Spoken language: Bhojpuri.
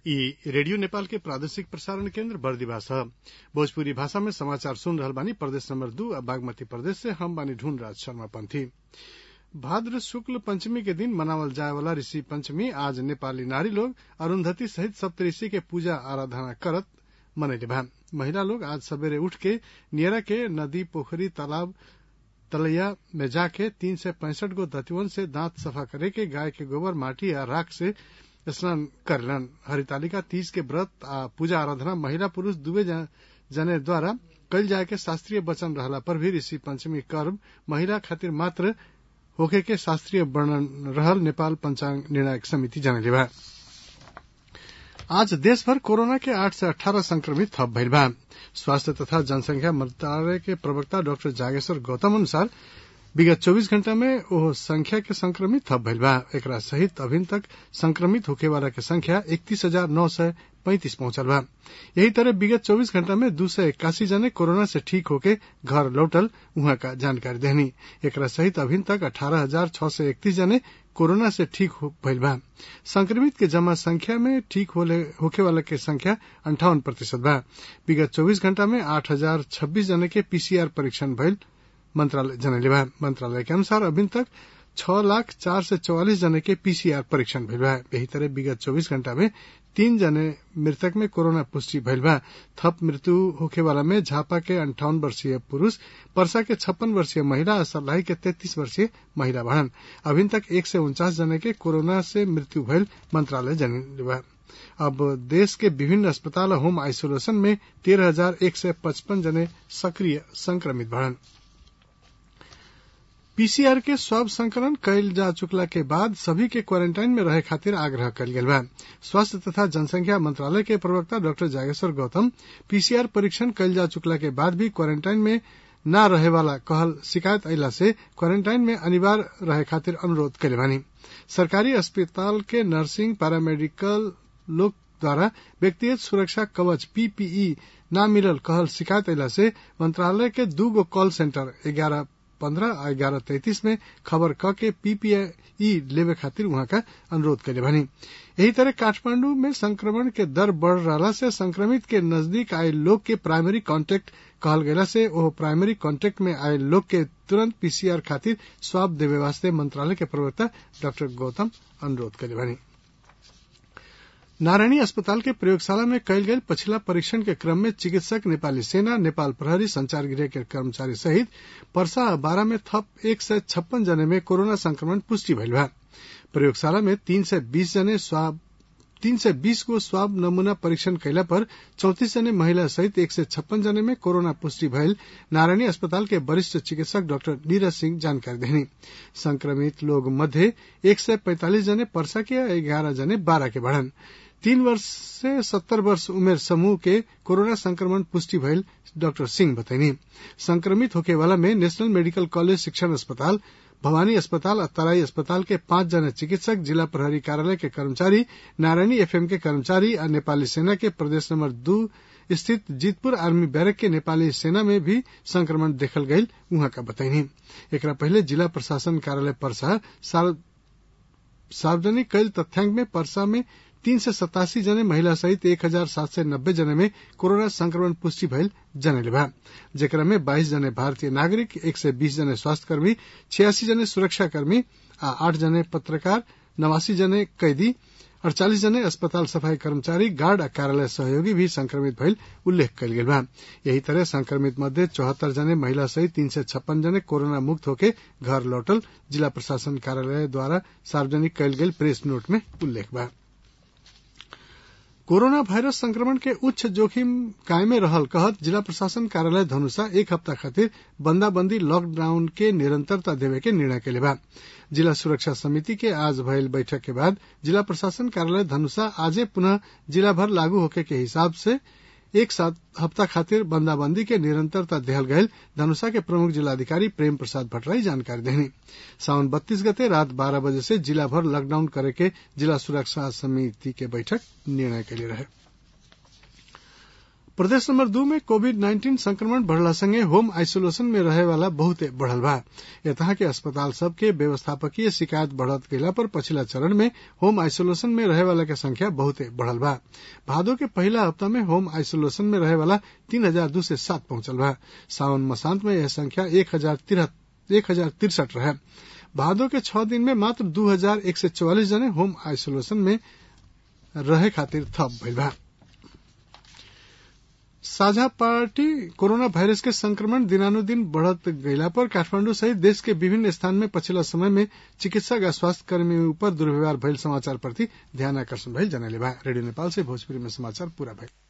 इ रेडियो नेपाल के प्रादेशिक प्रसारण केन्द्र बर्दिवास ह भोजपुरी भाषा में समाचार सुन रहल बानी प्रदेश नंबर दू आ बागमती प्रदेश से हम बानी ढूंढ राज शर्मा पंथी भाद्र शुक्ल पंचमी के दिन मनावल जाए वाला ऋषि पंचमी आज नेपाली नारी लोग अरूंधती सहित सप्तऋषि के पूजा आराधना करत मनैले बा महिला लोग आज सबेरे उठ के नियरा के नदी पोखरी तालाब तलैया में जाके तीन सय पैंसठ गो दतिवन से दांत सफा करे के गाय के गोबर माटी आ राख से स्नान करेलन हरितालिका तीज के व्रत आ पूजा आराधना महिला पुरूष दुवै जने द्वारा कल जाए के शास्त्रीय वचन रहला पर भी ऋषि पंचमी पर्व महिला खातिर मात्र होखे के शास्त्रीय वर्णन रहल नेपाल पंचांग निर्णायक समिति जनले बा आज देशभर कोरोना के आठ से अठारह संक्रमित थप भइल बा स्वास्थ्य तथा जनसंख्या मंत्रालय के प्रवक्ता डाक्टर जागेश्वर गौतम अनुसार विगत 24 घंटा में ओह संख्या के संक्रमित थप भइल बा एकरा सहित अभिन तक संक्रमित होखे वाला के संख्या इकतीस हजार नौ सय पैंतीस पहुंचल बा यही तरह विगत 24 घंटा में दू सय इक्यासी जने कोरोना से ठीक होके घर लौटल उहाँ का जानकारी देहनी एकरा सहित अभिन तक अठारह हजार छह सय इकतीस जने कोरोना से ठीक भइल बा संक्रमित के जमा संख्या में ठीक होखे वाला के संख्या अंठावन प्रतिशत बा विगत चौबीस घंटा में आठ हजार छब्बीस जने के पीसीआर परीक्षण भइल मंत्रालय जनले बा मंत्रालय के अनुसार अभी तक छह लाख चार सय चौवालिस जने के पीसीआर परीक्षण भइल बा यही तरह विगत चौबीस घंटा में तीन जने मृतक में कोरोना पुष्टि भइल बा थप मृत्यु होखे वाला में झापा के अंठावन वर्षीय पुरूष परसा के छप्पन वर्षीय महिला और सर्लाही के तैतीस वर्षीय महिला बढ़न अभी तक एक सय उनचास जने के कोरोना से मृत्यु भइल मंत्रालय जनले बा अब देश के विभिन्न अस्पताल होम आइसोलेशन में तेरह हजार एक सय पचपन जने सक्रिय संक्रमित बढ़न पीसीआर के स्वाब संकलन कयल जा चुकला के बाद सभी के क्वारेंटाइन में रहे खातिर आग्रह कल गेल बा स्वास्थ्य तथा जनसंख्या मंत्रालय के प्रवक्ता डॉक्टर जागेश्वर गौतम पीसीआर परीक्षण कयल जा चुकला के बाद भी क्वारेंटाइन में न रहे वाला कहल शिकायत अला से क्वारेंटाइन में अनिवार्य रहे खातिर अनुरोध कैले बानी सरकारी अस्पताल के नर्सिंग पैरामेडिकल लोग द्वारा व्यक्तिगत सुरक्षा कवच पीपीई न मिलल कहल शिकायत अला से मंत्रालय के दू गो कॉल सेंटर ग्यारह पंद्रह आ ग्यारह तैतीस में खबर क के पीपीई लेवे खातिर वहां का अनुरोध करे बनी यही तरह काठमांडू में संक्रमण के दर बढ़ रहा से संक्रमित के नजदीक आये लोग के प्राइमरी कांटेक्ट कहल गयला से ओह प्राइमरी कांटेक्ट में आये लोग के तुरंत पीसीआर खातिर स्वाब देवे वास्ते मंत्रालय के प्रवक्ता डॉक्टर गौतम अनुरोध करे बनी नारायणी अस्पताल के प्रयोगशाला में कयल गेल पछिला परीक्षण के क्रम में चिकित्सक नेपाली सेना नेपाल प्रहरी संचार गृह के कर्मचारी सहित परसा बारह में थप एक सय छप्पन जने में कोरोना संक्रमण पुष्टि भइल बा प्रयोगशाला में तीन सय बीस जने स्वाब तीन सय बीस गो स्वाब नमूना परीक्षण कैला पर चौतीस जने महिला सहित एक सय छप्पन जने में कोरोना पुष्टि भइल नारायणी अस्पताल के वरिष्ठ चिकित्सक डाक्टर नीरज सिंह जानकारी देनी संक्रमित लोग मध्य एक सय पैंतालीस जने परसा के ग्यारह जने बारह के बढ़न तीन वर्ष से सत्तर वर्ष उमेर समूह के कोरोना संक्रमण पुष्टि भइल डॉक्टर सिंह बताइनी संक्रमित होके वाला में नेशनल मेडिकल कॉलेज शिक्षण अस्पताल भवानी अस्पताल और तराई अस्पताल के पांच जने चिकित्सक जिला प्रहरी कार्यालय के कर्मचारी नारायणी एफएम के कर्मचारी और नेपाली सेना के प्रदेश नंबर दू स्थित जीतपुर आर्मी बैरक के नेपाली सेना में भी संक्रमण देखल गयल उहाँ का बताइनी एकरा पहले जिला प्रशासन कार्यालय परसा सार्वजनिक कैल तथ्यांक में परसा में तीन सय सतासी जने महिला सहित एक हजार सात सय नब्बे जने में कोरोना संक्रमण पुष्टि भइल जनले बा जेकरा में बाइस जने भारतीय नागरिक एक सय बीस जने स्वास्थ्यकर्मी छियासी जने सुरक्षाकर्मी आ आठ जने पत्रकार नवासी जने कैदी अड़चालीस जने अस्पताल सफाई कर्मचारी गार्ड आ कार्यालय सहयोगी भी संक्रमित भइल उल्लेख कयल गेल बा यही तरह संक्रमित मध्य चौहत्तर जने महिला सहित तीन सय छप्पन जने कोरोना मुक्त होके घर लौटल जिला प्रशासन कार्यालय द्वारा सार्वजनिक कयल गेल प्रेस नोट में उल्लेख बा कोरोना वायरस संक्रमण के उच्च जोखिम कायमे रहल कहत जिला प्रशासन कार्यालय धनुषा एक हफ्ता खातिर बंदाबंदी लॉकडाउन के निरंतरता देवे के निर्णय के बा जिला सुरक्षा समिति के आज भयल बैठक के बाद जिला प्रशासन कार्यालय धनुषा आजे पुनः जिला भर लागू होके के हिसाब से एक सात हफ्ता खातिर बंदाबंदी के निरंतरता देहल गयल धनुषा के प्रमुख जिलाधिकारी प्रेम प्रसाद भट्टराई जानकारी देनी सावन बत्तीस गते रात बारह बजे से जिला भर लॉकडाउन करे के जिला सुरक्षा समिति के बैठक निर्णय के लिए रहे प्रदेश नंबर दू में कोविड नाइन्टीन संक्रमण बढ़ला संगे होम आइसोलेशन में रहे वाला बहुते बढ़ल बा यतहा के अस्पताल सब के व्यवस्थापकीय शिकायत बढ़त गयला पर पछिला चरण में होम आइसोलेशन में रहे वाला के संख्या बहुते बढ़ल बा भादो के पहला हफ्ता में होम आइसोलेशन में रहे वाला तीन हजार दू से सात पहुंचल बा सावन मसांत में यह संख्या एक हजार एक हजार तिरसठ रहे भादो के छह दिन में मात्र दू हजार एक सौ चौवालीस जने होम आइसोलेशन में रहे खातिर थप भइल बा साझा पार्टी कोरोना वायरस के संक्रमण दिनानुदिन बढ़त गयला पर काठमांडू सहित देश के विभिन्न स्थान में पछिला समय में चिकित्सक आ स्वास्थ्य कर्मी ऊपर दुर्व्यवहार भइल समाचार प्रति ध्यान आकर्षण भइल जनले बा रेडियो नेपाल से भोजपुरी में समाचार पूरा भइल